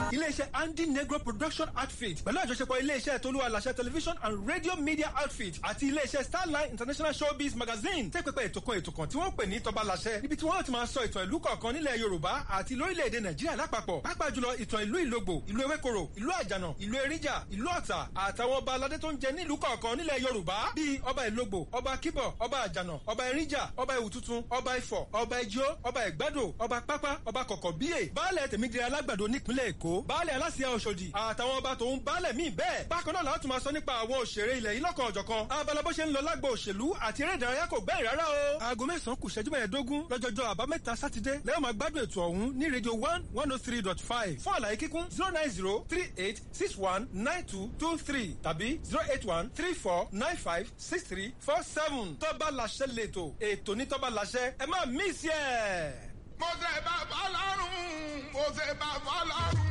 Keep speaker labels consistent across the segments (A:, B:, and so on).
A: iléeṣẹ́ andy negro production outfit pẹ̀lú àjọṣepọ̀ iléeṣẹ́ tolúwa làṣẹ television and radio media outfit àti iléeṣẹ́ starline international showbiz magazine tẹ́ pẹpẹ ètò kan ètò kan tí wọ́n pè ní tọba làṣẹ níbi tí wọ́n ti máa sọ ìtàn ìlú kọ̀ọ̀kan nílẹ̀ yorùbá àti lórílẹ̀‐èdè nàìjíríà lápapọ̀ pàápàá jùlọ ìtàn ìlú ìlógbò ìlú ewékoro ìlú àjànà ìlú eríjà ìlú ọ̀tà àtàwọn ọba aládé tó ń jẹ nílùú kọ̀ọ̀kan nílẹ̀ yorùbá bíi ọba ìlógbò ọba kíbọ̀ ọba àjànà ọba eríjà ọba ìwùtútù ọba ifọ̀ ọba ijó ọba ìgbádò ọba pápá ọba kọ̀kọ̀ bíyè baálẹ̀ tèmídìrí alágbàdo nípínlẹ̀ èkó baálẹ̀ aláṣẹ ọ̀ṣọ́dì àtàwọn ọba tòun baálẹ̀ míì bẹ́ẹ̀ bákan náà láti máa sọ nípa àwọn òṣèré ilẹ̀ yìí lọ́kàn ọ̀jọ̀kan abala bó ṣe ń lọ lágbo òṣèlú àti eré ìdárayá kò gbẹ́rì rárá o. aago mẹ́sàn-án kù ṣẹ́jú mẹ́ẹ̀ẹ́dógún lọ́jọ́jọ́ àbámẹ́ta sátidé lẹ́yìn máa gbádùn ètò ọ̀hún ní rédíò one one oh three dot five fún àlàyé kíkún zero nine zero three eight six one nine two two three tàbí zero eight one three four nine five six three four seven tọ́ba làṣẹ lẹ́tọ̀ ètò ní tọ́ba làṣẹ ẹ má mísì ẹ̀.
B: mo ṣe bá fọlọ́run mo ṣe bá fọlọ́run.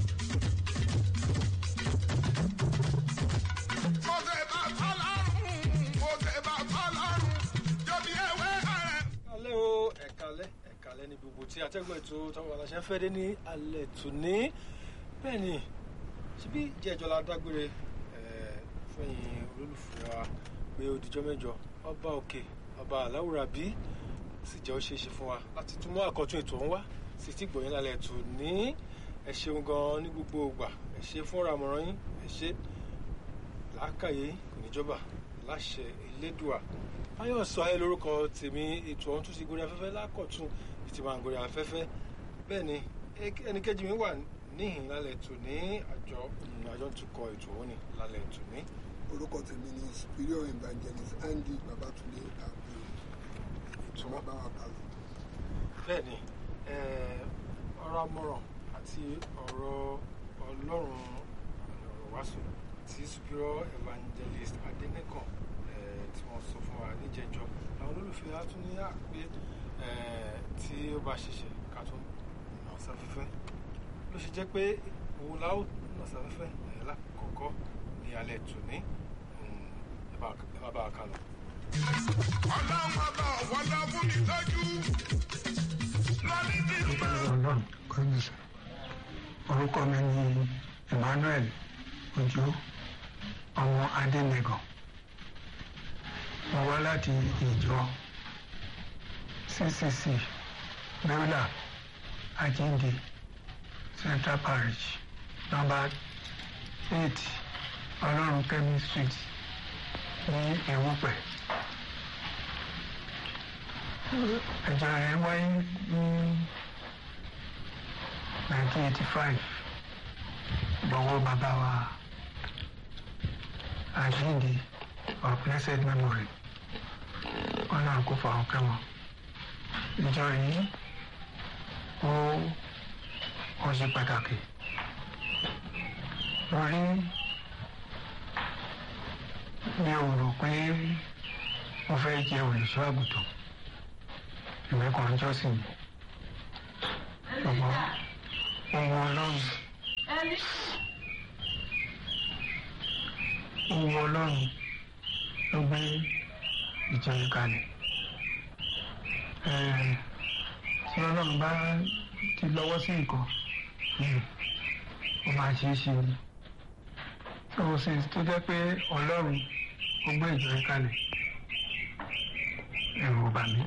B: mo ṣe bá fọlọ́run mo ṣe bá fọlọ́run. jọ̀bi ewé rẹ̀.
C: alẹ́ o ẹ̀kalẹ́ ẹ̀kalẹ́ ní gbogbo tí atẹ́gùn ètò tọ́wọ́ aláṣẹ fẹ́ dé ní alẹ́ tòní bẹ́ẹ̀ ni síbí jẹ́jọ́ la dágbére ẹ̀, fún ẹ̀yin olólùfẹ́ wa pé òdìjọ́ mẹ́jọ ọba òkè ọba aláwùrà bí sì jẹ́ ó ṣeé ṣe fún wa láti tún mú àkọ́tún ètò ọ̀hún wá sí tí gbòyìn lálẹ́ tòní ẹ ṣeun gan ní gbogbo ìgbà ẹ ṣe fúnra àmọ̀ràn yín ẹ ṣe làákàyè kò ní jọba láṣẹ elédùà báyọ̀ sọ ayé lórúkọ tèmi ètò ọ̀hún tún ti gorí afẹ́fẹ́ lákọ̀tún ìtì máa ń gorí afẹ́fẹ́ bẹ́ẹ̀ ni ẹnìkejì mi wà níhìn lálẹ́ tòní àjọ àjọ tún kọ ètò ọ̀hún ni lálẹ́ tòní.
D: orúkọ tèmi ni superior evangelist andy babatunde agbero
C: ètò
D: bàbá wa kàlọ.
C: bẹ́ẹ̀ ni eh, ọ̀rọ̀ amọ̀ràn àti ọ̀rọ̀ ọlọ́run ọ̀rọ̀ wàásù tí superior evangelist adẹnìkan eh, tí wọ́n sọ fún wa níjẹjọ àwọn olólùfẹ́ wa tún ní àpé eh, tí ó bá ṣiṣẹ́ ká tún nà sáfẹ́fẹ́ ló ṣe jẹ́ pé òun la ó nà sáfẹ́fẹ́ eh, lákọ̀ọ́kọ́ ní alẹ́ tòní Mm, ẹ bá ẹ má bá a kà lọ.
B: ọlọ́run ọba ọ̀wọ́ lọ fún mi lójú. lọ́ní tí ń bá.
E: ọlọ́run kọ́mísà orúkọ mi ni emmanuel ojú ọmọ adẹnẹgàn mo wá láti ìjọ ccc beulah ajinde central parish number eight ọlọ́run kẹ́mi street ní ewúpẹ́ ẹ̀jọ̀ rẹ̀ wáyé ní nineteen eighty five lọ́wọ́ bàbá wa àjíǹde of blessed memory ọ̀nà kò fà ọ́ kẹ́wọ̀n ìjọ yìí ó ó ṣe pàtàkì lórí mi ò rò pé mo fẹ́ jẹ́ olùṣọ́ àgùntàn ìwé kan jọ́sìn mi ṣùgbọ́n ohun ọlọ́run ohun ọlọ́run ló gbé ìjọ yìí kalẹ̀ Ẹ̀ẹ̀, tí ọlọ́run bá ti lọ́wọ́ sí nǹkan hmm, ó máa ṣe é ṣe ni tó o sì tó jẹ́ pé ọlọ́run ó gbé ìjọ yìí kalẹ̀ ẹ̀rù ò bà mí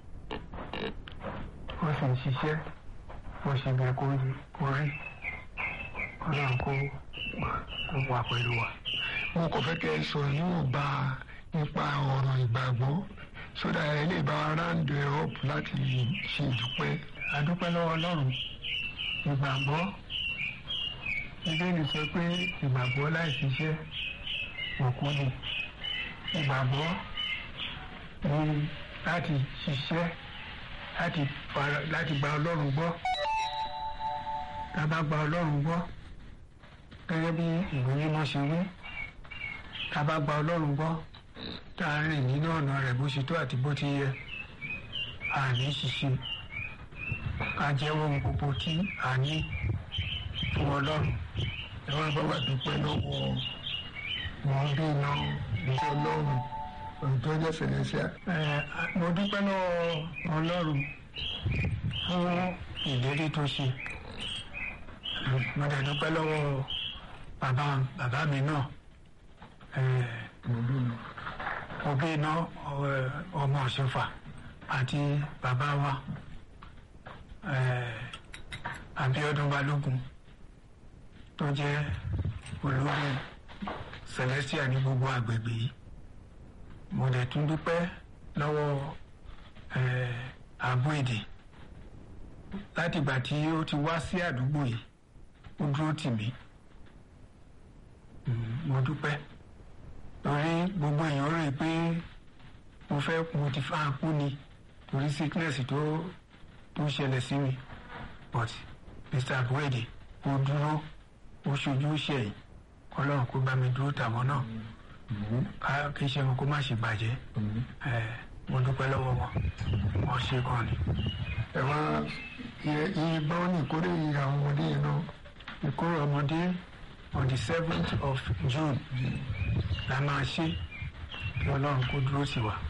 E: ó sì ń ṣiṣẹ́ bó ṣe bẹ kó rí kó rí ọlọ́run kó kó wà pẹ̀lú wa. mo kò fẹ́ kẹ́ ẹ sọ níwọ̀nba nípa ọ̀rọ̀ ìgbàgbọ́ sódà ẹ lè bá round ẹ up láti ṣe ìdúpẹ́. àdúpẹ́ lọ́wọ́ ọlọ́run ìgbàgbọ́ bíbélì sọ pé ìgbàgbọ́ láì ṣiṣẹ́ òkú ni ìgbàgbọ́ ni láti ṣiṣẹ́ láti fara láti gba ọlọ́run gbọ́ tá a bá gba ọlọ́run gbọ́ gẹ́gẹ́ bí ìwé mímọ́ ṣe wí tá a bá gba ọlọ́run gbọ́ tá a rìn nínú ọ̀nà rẹ̀ bó ṣe tó àti bó ti yẹ àní ṣiṣẹ́ ká jẹ́wọ́ ohun gbogbo tí a ní fún ọlọ́run ẹ wá bá wà dúpẹ́ lọ́wọ́ wọn bí iná ìjọ ọlọ́run òǹtọ́ jẹ́ fẹ̀lẹ́síà. mo dúpẹ́ lọ́wọ́ ọlọ́run fún ìlérí tó ṣe mo dẹ̀ dúpẹ́ lọ́wọ́ bàbá bàbá mi náà òbí iná ọmọ ọ̀ṣunfà àti bàbá wa Abíọ́dún Balógun tó jẹ́ olórí Celestia ní gbogbo àgbègbè yìí mo dẹ̀ tún dúpẹ́ lọ́wọ́ ààbò èdè látìgbà tí ó ti wá sí àdúgbò yìí ó dúró tì mí mo dúpẹ́ torí gbogbo èèyàn rò pé mo fẹ́ mo ti fa kú ni torí sickness tó tó ṣẹlẹ̀ sí mi but Mr. abuede ó dúró ó ṣojú ṣẹ̀yìn ọlọ́run kó bá mi dúró tàwọn náà ká kí iṣẹ́ wọn kó má ṣe bàjẹ́ mo dúpẹ́ lọ́wọ́ wọn wọ́n ṣe gan ni.
D: ẹ wá iye báwọn ní ìkórè yìí àwọn ọmọdé yẹn náà.
E: ìkórè ọmọdé on the seventh of June la máa ṣe kí ọlọ́run kó dúró sí wa.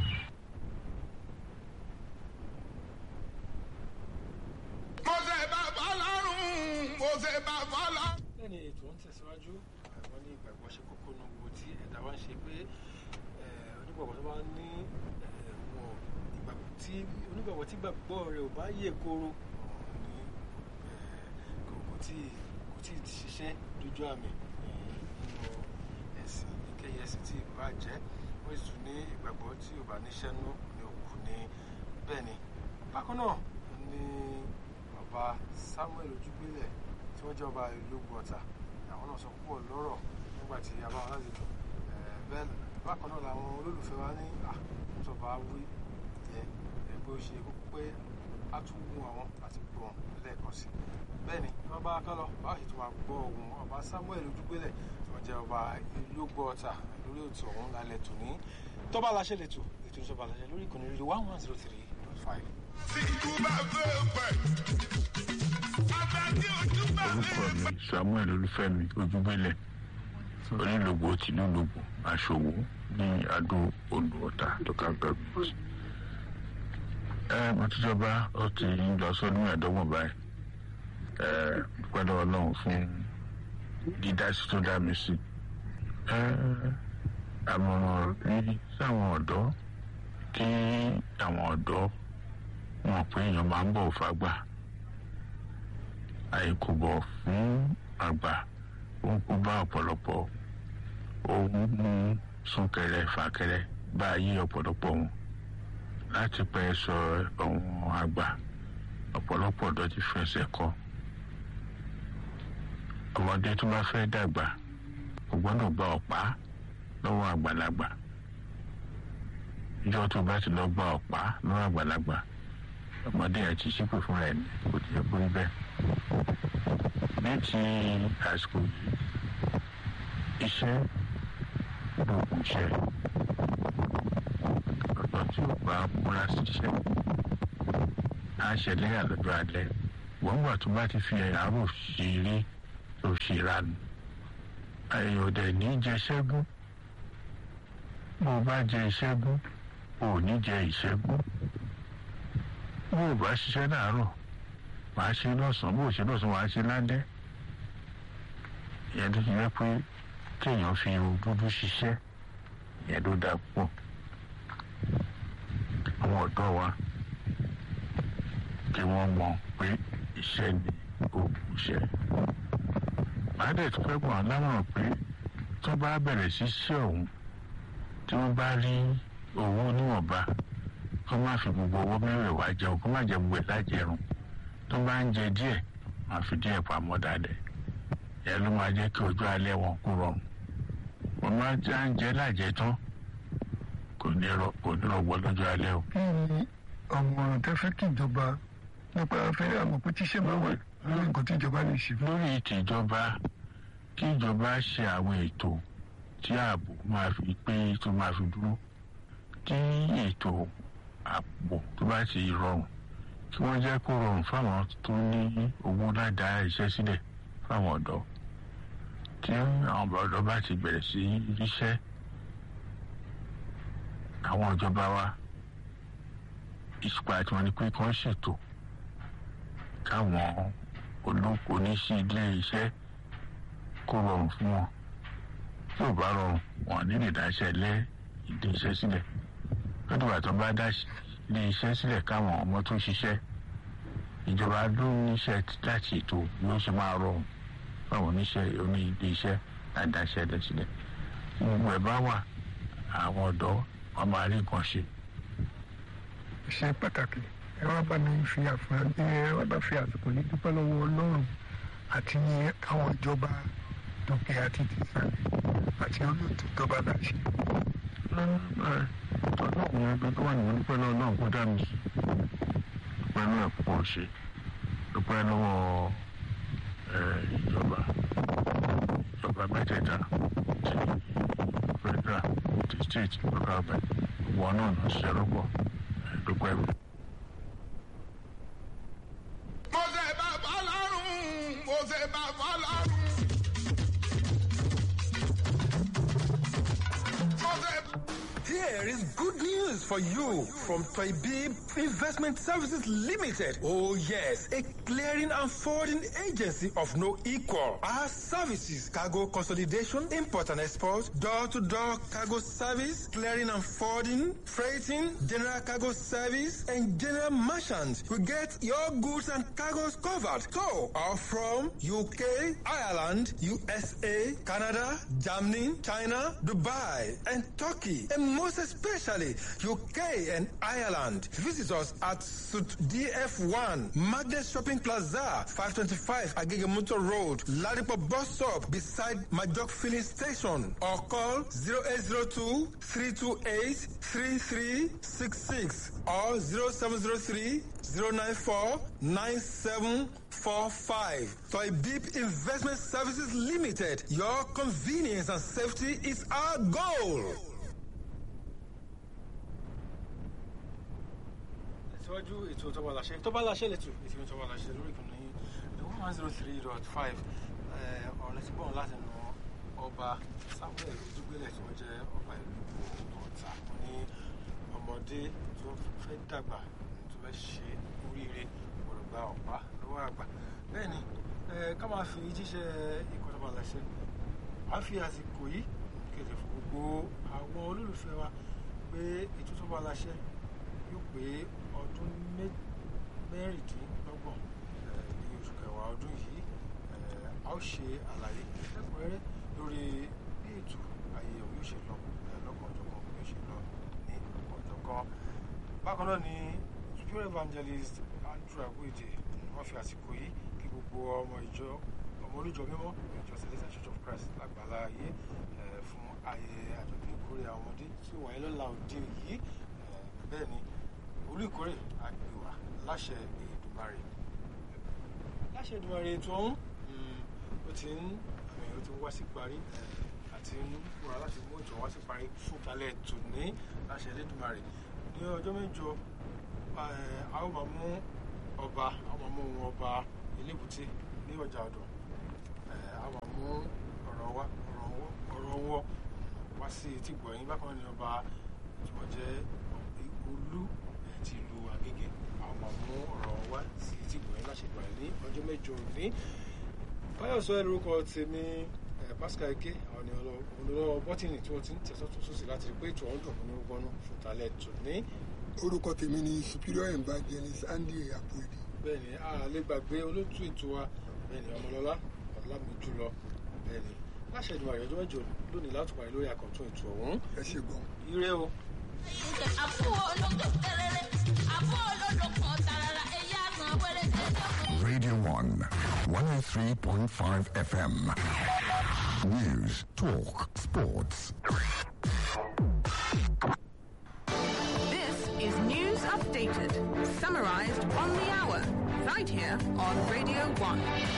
B: mo ṣe bàbá lọ́rùn mo ṣe bàbá lọ́rùn.
C: lẹ́ni ètò ń tẹ̀síwájú àwọn ní ìgbàgbọ́ ṣe kókó nu wo tí ẹ̀dá wa ń ṣe pé onígbàgbọ́ tó bá ní wọn ìgbàgbọ́ tí onígbàgbọ́ tí gbàgbọ́ rẹ̀ ò bá yè kóró ní kò tí kò tí ì ṣiṣẹ́ dójú àmì nínú ẹ̀sìn ìkẹyẹ ẹ̀sìn tí ìbá jẹ́ wọ́n sì tún ní ìgbàgbọ́ tí ò bá níṣẹ́ nú ní òkú ní bẹ́ẹ̀ ni bákan náà ní ọba Samuel Ojúgbélẹ̀ tí wọ́n jẹ́ ọba ìlú gbọ̀tà àwọn náà sọ púpọ̀ lọ́rọ̀ nígbà tí a bá wọn lálejò bẹ́ẹ̀ bákan náà làwọn olólùfẹ́ wa ní àtúntọ̀bà wí jẹ́ ẹgbẹ́ ó ṣe kókó pé a tún wù àwọn láti gbọ́ wọn lẹ́ẹ̀kan sí bẹ́ẹ̀ ni wọ́n bá kán lọ báwo sì tún máa gbọ́ ohùn ọba Samuel Ojúgbélẹ̀ tí wọ́n jẹ́ ọba ìlú gbọ̀tà lórí ètò ọ̀hún lálẹ́ tòní tọ́ba aláṣẹ lẹ́tọ̀ ètò ìjọba aláṣẹ lórí ìkànnì rédíò one one zero three dot five.
B: tí ikú bá fẹ́ pẹ̀ àtàkì ojú bá
F: orúkọ
B: fẹ́
F: mi samuel olúfẹ́mi ojúgbélẹ̀ onílògbò tìlúlògbò aṣòwò ní adó odò ọ̀tà local government. ẹ mo ti jọba ó ti ń lọ sọdún ẹ̀ẹ́dọ́gbọ̀n báyìí ẹ pẹ̀lú ọlọ́run fún dídásí tó dá mi sí. ẹ àmọ̀ràn rí sáwọn ọ̀dọ́ kí àwọn ọ̀dọ́ mọ̀ pé èèyàn máa ń bọ̀ fágbà àìkúbọ̀ fún àgbà ó ń kó bá ọ̀pọ̀lọpọ̀ ó ń mú súnkẹrẹ fàkẹrẹ bá ayé ọ̀pọ̀lọpọ̀ wọn láti pẹ́ sọ ọ̀hún àgbà ọ̀pọ̀lọpọ̀ ọ̀dọ́ ti fẹsẹ̀ kọ́ ọmọdé tó bá fẹ́ dàgbà kò gbọ́dọ̀ gba ọ̀pá lọ́wọ́ àgbàlagbà ìjọ tó bá ti lọ gba ọ̀pá lọ́wọ́ àgbàlagbà ọmọdé ẹ̀ ti ṣípè fúnra ẹ̀ ní kò tiẹ̀ borí bẹ́ẹ̀ ní ti àsìkò yìí iṣẹ́ lóògùn iṣẹ́ ọ̀dọ́ tí ó bá múra síṣẹ́ á ṣẹlẹ̀ àlọ́jọ́ alẹ́ wọ́n gbà tó bá ti fi àárò ṣeré tó ṣe ránu àyẹ̀wò dẹ̀ ní jẹ ṣẹ́gun bó o bá jẹ ìṣẹ́gun o ò ní jẹ ìṣẹ́gun bó o bá ṣiṣẹ́ láàárọ̀ wàá ṣe lọ́sàn-án bó o ṣe lọ́sàn-án wàá ṣe lálẹ́ ìyẹn tó ti jẹ́ pé kéèyàn fi irun dúdú ṣiṣẹ́ ìyẹn ló dáa púpọ̀ àwọn ọ̀dọ́ wa kí wọ́n mọ̀ pé iṣẹ́ ni oògùn iṣẹ́ màá dẹ̀ tó fẹ́ gbọ́n án lámọ̀ràn pé tó bá bẹ̀rẹ̀ sí ṣe ọ̀hún tí wọ́n bá rí owó níwọ̀nba kó má fi gbogbo owó mẹ́rẹ̀ẹ̀wá jẹun kó má jẹ gbogbo ẹ̀ lájẹrun tó bá ń jẹ díẹ̀ máa fi díẹ̀ pamọ́ dáadẹ́ ẹ ló máa jẹ́ kí ojú alẹ́ wọn kú rọrùn wọ́n máa já ń jẹ lájẹ tán kò ní rọ kò ní rọgbọ lọ́jọ́ alẹ́ o.
D: kí ni ọmọràn tẹ fẹ́ kí ìjọba nípa afẹ́ àmọ́ pé tíṣẹ́ máa wà lórí nǹkan tí ìjọba lè ṣe.
F: lórí tìjọba kí ìjọba ṣe àwọn ètò tí ààbò máa fi pé tó máa fi dúró tí ètò ààbò tó bá ti rọrùn kí wọ́n jẹ́ kó rọrùn fáwọn tó ní owó ládàá iṣẹ́ sílẹ̀ fáwọn ọ̀dọ́ tí àwọn ọ̀dọ́ bá ti bẹ̀rẹ̀ sí ríṣẹ́ àwọn ìjọba wa ìṣùpá tí wọ́n ní pé kí wọ́n ṣètò káwọn olóko oníṣẹ́ ilé iṣẹ́ kó rọrùn fún wọn tí ò bá rọrùn wọn ní lè dáṣẹ́ lé ilé iṣẹ́ sílẹ̀ lọ́dún àtọ́ bá dá ilé iṣẹ́ sílẹ̀ káwọn ọmọ tó ṣiṣẹ́ ìjọba ló níṣẹ́ láti ètò bí ó ṣe máa rọrùn fáwọn oníṣẹ́ oní ilé iṣẹ́ àdáṣẹ́ lẹ̀ sílẹ̀ gbogbo ẹ̀ bá wà àwọn ọ̀dọ́ wọn máa rí nǹkan ṣe.
D: ṣe pàtàkì ẹ wá bá mi fi àfihàn ẹ wá bá fi àsìkò yìí dúpẹ́ lọ́wọ́ ọlọ́run àti àwọn ìjọba tòkè àti tìsàlẹ̀ àti olóòtú tó bá dà sí.
F: ọlọ́run ẹgbẹ́ tó wà nínú dúpẹ́ lọ́wọ́ náà kó dá mi sí dúpẹ́ náà pọ̀ ṣe dúpẹ́ lọ́wọ́ ìjọba ìjọba mẹ́tẹ̀ẹ̀ta ti federal ti state local government wọn náà lọ ṣiṣẹ́ lọ́pọ̀ dúpẹ́ mi.
B: mo ṣe bàbá lọ́rùn mo ṣe bàbá lọ́rùn. mo ṣe.
A: Here is good news for you from Toybib Investment Services Limited. Oh yes, a clearing and forwarding agency of no equal. Our services, cargo consolidation, import and export, door-to-door cargo service, clearing and forwarding, freighting, general cargo service, and general merchant. We get your goods and cargoes covered. So, are from UK, Ireland, USA, Canada, Germany, China, Dubai, and Turkey, and most especially UK and Ireland. Visit us at Suit DF1, Magnet Shopping Plaza, 525 Agegemuto Road, Ladipo Bus Stop, beside Majok Filling Station, or call 0802 328 3366 or 0703 094 9745. Toy Beep Investment Services Limited. Your convenience and safety is our goal.
C: síwájú ètò tọ́ba láṣẹ tọ́ba láṣẹ lẹ́tù ètò tọ́ba láṣẹ lórí ìkànnì one one zero three dot five ọ̀rẹ́ ti bọ̀n láti nu ọba samuel ojúgbélẹ̀ tí wọ́n jẹ́ ọba ìlú ọ̀tà wọn ní ọmọdé tó fẹ́ dàgbà tó fẹ́ ṣe oríire gbọ́dọ̀ gba ọ̀pá lọ́wọ́ àgbà bẹ́ẹ̀ ni ká máa fi jíṣẹ́ ikọ̀ tọ́ba láṣẹ à ń fi àsìkò yìí kéde fún gbogbo àwọn olólùfẹ́ wa pé ètò tọ́ba láṣẹ yóò pé ọdún mẹ́rìndínlọ́gbọ̀n ní oṣù kẹwàá ọdún yìí a ó ṣe àlàyé lẹ́kùnrẹ́rẹ́ lórí bí ètò àyẹ̀wò yóò ṣe lọ lọ́kànjọ̀kan yóò ṣe lọ ní ọ̀jọ̀kan. bákan náà ni superior evangelist andrew agbóyèdè wọ́n fi àsìkò yìí kí gbogbo ọmọ ìjọ ọmọ olùjọ mímọ́ ìjọ celestial church of christ lágbàlá ayé fún ayẹyẹ àjọ̀dún ìkórè àwọn ọmọdé tí ó wáyé lọ́la òde yìí bẹ́ẹ̀ ni olú ìkórè àgbèwà láṣẹ Èdùmàrè láṣẹ Èdùmàrè tó ń ó ti ń ó ti ń wá sí parí àti ń múra láti mú ìtàn wá sí parí fún kalẹ̀ tòní láṣẹ Èdùmàrè ní ọjọ́ mẹ́jọ a ó máa mú ọba a ó máa mú ohun ọba elébùté ní ọjà ọ̀dọ̀ a máa mú ọ̀rọ̀ wá ọ̀rọ̀ wọ́ wá sí etí gbọ̀nyìn bákan náà ni ọba tí wọ́n jẹ́ olú ti lu agége àwọn mú ọ̀rọ̀ wá sí ti gbọ̀nyìn láṣẹ gbọ̀nyìn ní ọjọ́ mẹ́jọ òní báyọ̀sọ ẹ̀ lórúkọ tèmi pascal eke àwọn ni olùlọ́wọ́ bọ́tìnì tí wọ́n ti ń tẹ̀sọ́ tó sósì láti rí pé ètò ọ̀hún dùn ní gbọ́nú fún talẹ̀ tòní.
D: orúkọ tèmi ni superior evangelist andy abuedi.
C: bẹ́ẹ̀ni a lè gbàgbé olótú ètò wa bẹ́ẹ̀ni ọmọlọ́lá ọlámìjúlọ bẹ́ẹ̀ni láṣẹ ìdùnnú àyọjọ́ mẹ́jọ lónìí láti parí lórí àkọ́tún ètò ọ̀hún.
D: ẹ ṣe gbọ́.
C: ire o.
G: Radio 1, 103.5 FM. News, talk, sports.
H: This is News Updated, summarized on the hour, right here on Radio 1.